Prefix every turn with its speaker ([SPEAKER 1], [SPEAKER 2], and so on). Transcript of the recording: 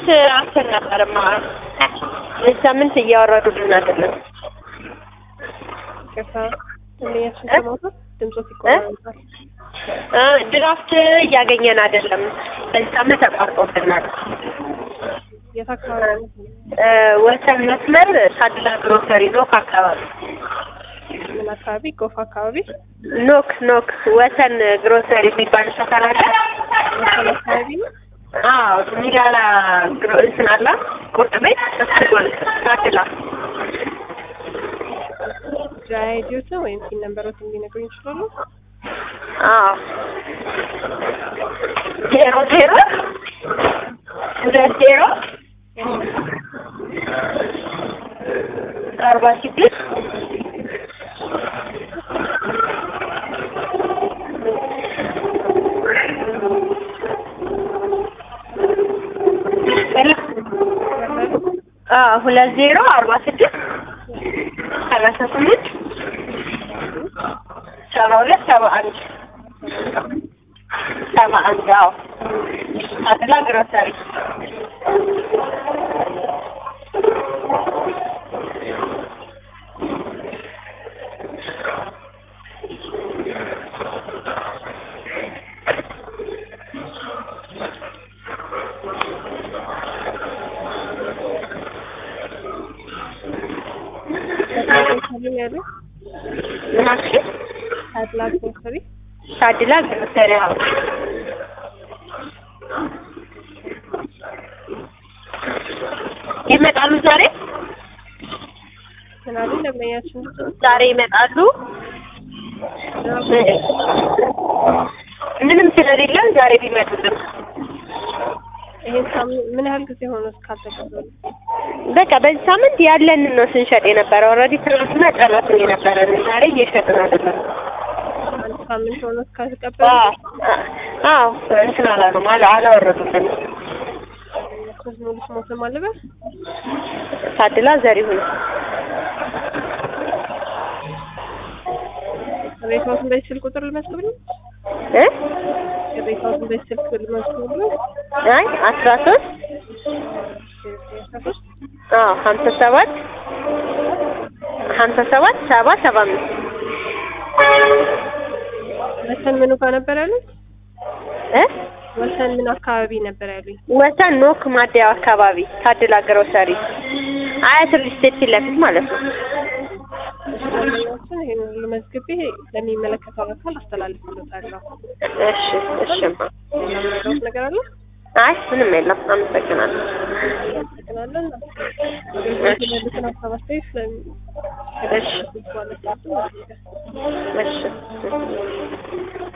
[SPEAKER 1] ድራፍት አስር ነበርማ በዚህ ሳምንት እያወረዱልን አይደለም።
[SPEAKER 2] ይቅርታ እንደያችን ሰማሁት ድምጾት ይቆራረጣል።
[SPEAKER 1] እ ድራፍት እያገኘን አይደለም። በዚህ ሳምንት ተቋርጦብናል።
[SPEAKER 2] የት አካባቢ ነው?
[SPEAKER 1] እ ወሰን መስመር ሳድላ ግሮሰሪ ኖክ አካባቢ
[SPEAKER 2] ምን አካባቢ? ጎፋ አካባቢ
[SPEAKER 1] ኖክ ኖክ ወሰን ግሮሰሪ የሚባል ሰፈር አለ።
[SPEAKER 2] ወሰን አካባቢ ነው።
[SPEAKER 1] አዎ ሚዳላ ግሮ እንትን አለ ቁርጥ ቤት እሱ ጎን ሳድላ
[SPEAKER 2] ጃይዲዮትን ወይም ሲን ነምበሮት እንዲነግሩኝ ይችላሉ?
[SPEAKER 1] አዎ ዜሮ ዜሮ ሁለት ዜሮ አርባ ስድስት አዎ ሁለት ዜሮ አርባ ስድስት ሰላሳ ስምንት ሰባ ሁለት ሰባ አንድ ሰባ አንድ አዎ አድላ ግሮሰሪ
[SPEAKER 2] ታዲላ ያሉ
[SPEAKER 1] ምን አልሽ?
[SPEAKER 2] ታዲላ ግሮሰሪ
[SPEAKER 1] ታድላ ግሮሰሪ አዎ ይመጣሉ ዛሬ
[SPEAKER 2] ምን አሉ ደንበኛችን
[SPEAKER 1] ዛሬ ይመጣሉ ምንም ስለሌለን ዛሬ ቢመጡልን
[SPEAKER 2] ይሄን ሳምንት ምን ያህል ጊዜ ሆኖ እስካልተቀበሉ?
[SPEAKER 1] በቃ በዚህ ሳምንት ያለንን ነው ስንሸጥ የነበረው። ኦልሬዲ ትናንትና ጨረስን የነበረን ዛሬ እየሸጥን አይደለም።
[SPEAKER 2] አንድ ሳምንት ሆኖ እስካልተቀበሉ
[SPEAKER 1] አዎ አዎ እንትን አላሉም አላ አላወረዱልንም።
[SPEAKER 2] ሶስት ሙሉ ስሞትም አለበት
[SPEAKER 1] ታድላ ዘሪሁን
[SPEAKER 2] ቅሬታዎትን በዚህ ስልክ ቁጥር ልመዝግብልኝ?
[SPEAKER 1] እ
[SPEAKER 2] ቅሬታዎትን በዚህ ስልክ ልመዝግብልኝ?
[SPEAKER 1] አይ አስራ ሶስት
[SPEAKER 2] አስራ ሶስት
[SPEAKER 1] አዎ ሀምሳ ሰባት ሀምሳ ሰባት ሰባ ሰባ አምስት
[SPEAKER 2] ወሰን ምኑ ጋር ነበር ያሉኝ?
[SPEAKER 1] እ
[SPEAKER 2] ወሰን ምን አካባቢ ነበር ያሉኝ?
[SPEAKER 1] ወሰን ኖክ ማደያው አካባቢ ታድላ ግሮሰሪ አያት ሪል ስቴት ፊት ለፊት ማለት ነው።
[SPEAKER 2] ደንበኛችን ይሄን ሁሉ መዝግቤ ለሚመለከተው አካል አስተላልፍልዎታለሁ።
[SPEAKER 1] እሺ እሺማ
[SPEAKER 2] ሌላ የምትረዱት ነገር አለ?
[SPEAKER 1] አይ ምንም የለም። አመሰግናለሁ።
[SPEAKER 2] እናመሰግናለን። አገልግሎት ያሉትን ሀሳብ አስተያየት ስለሚ
[SPEAKER 1] እሺ
[SPEAKER 2] ማለት ነው።
[SPEAKER 1] እሺ